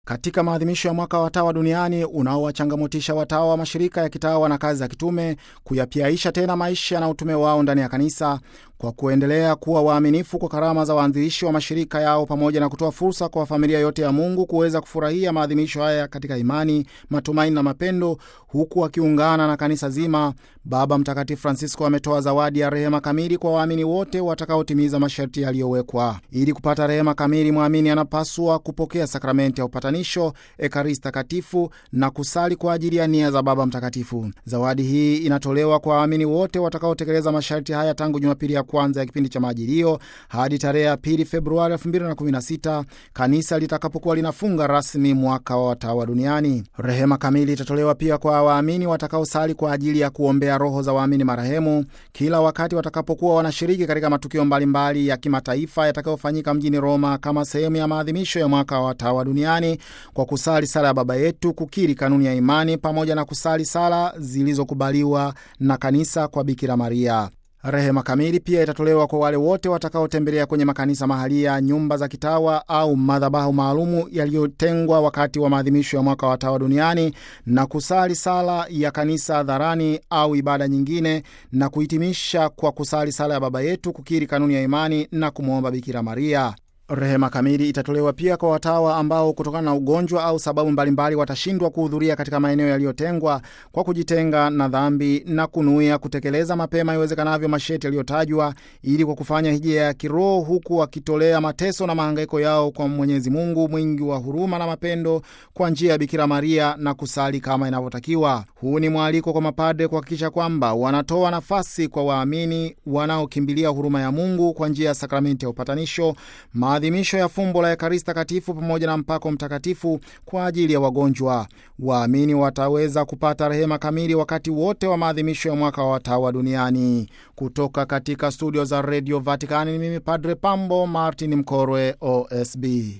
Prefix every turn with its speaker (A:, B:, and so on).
A: Katika maadhimisho ya mwaka wa watawa duniani unaowachangamotisha watawa wa mashirika ya kitawa na kazi za kitume kuyapiaisha tena maisha na utume wao ndani ya kanisa kwa kuendelea kuwa waaminifu kwa karama za waanzilishi wa mashirika yao pamoja na kutoa fursa kwa familia yote ya Mungu kuweza kufurahia maadhimisho haya katika imani, matumaini na mapendo, huku wakiungana na kanisa zima. Baba Mtakatifu Francisco ametoa zawadi ya rehema kamili kwa waamini wote watakaotimiza masharti yaliyowekwa. Ili kupata rehema kamili, mwamini anapaswa kupokea sakramenti ya upatanisho, ekaristi takatifu na kusali kwa ajili ya nia za Baba Mtakatifu. Zawadi hii inatolewa kwa waamini wote watakaotekeleza masharti haya tangu Jumapili ya kwanza ya kipindi cha Majilio hadi tarehe ya pili Februari 2016 kanisa litakapokuwa linafunga rasmi mwaka wa watawa duniani. Rehema kamili itatolewa pia kwa waamini watakaosali kwa ajili ya kuombea roho za waamini marehemu kila wakati watakapokuwa wanashiriki katika matukio mbalimbali ya kimataifa yatakayofanyika mjini Roma kama sehemu ya maadhimisho ya mwaka wa watawa duniani kwa kusali sala ya Baba Yetu, kukiri kanuni ya imani pamoja na kusali sala zilizokubaliwa na kanisa kwa Bikira Maria. Rehema kamili pia itatolewa kwa wale wote watakaotembelea kwenye makanisa mahalia, nyumba za kitawa au madhabahu maalumu yaliyotengwa wakati wa maadhimisho ya mwaka wa watawa duniani na kusali sala ya kanisa hadharani au ibada nyingine, na kuhitimisha kwa kusali sala ya Baba Yetu, kukiri kanuni ya imani na kumwomba Bikira Maria. Rehema kamili itatolewa pia kwa watawa ambao kutokana na ugonjwa au sababu mbalimbali watashindwa kuhudhuria katika maeneo yaliyotengwa kwa kujitenga na dhambi na kunuia kutekeleza mapema iwezekanavyo masharti yaliyotajwa, ili kwa kufanya hija ya kiroho huku wakitolea mateso na mahangaiko yao kwa Mwenyezi Mungu mwingi wa huruma na mapendo kwa njia ya Bikira Maria na kusali kama inavyotakiwa. Huu ni mwaliko kwa mapadre kuhakikisha kwamba wanatoa nafasi kwa waamini wanaokimbilia huruma ya Mungu kwa njia ya sakramenti ya upatanisho maadhimisho ya fumbo la Ekaristi Takatifu pamoja na mpako mtakatifu kwa ajili ya wagonjwa. Waamini wataweza kupata rehema kamili wakati wote wa maadhimisho ya mwaka wa watawa duniani. Kutoka katika studio za redio Vatikani ni mimi Padre Pambo Martin Mkorwe, OSB.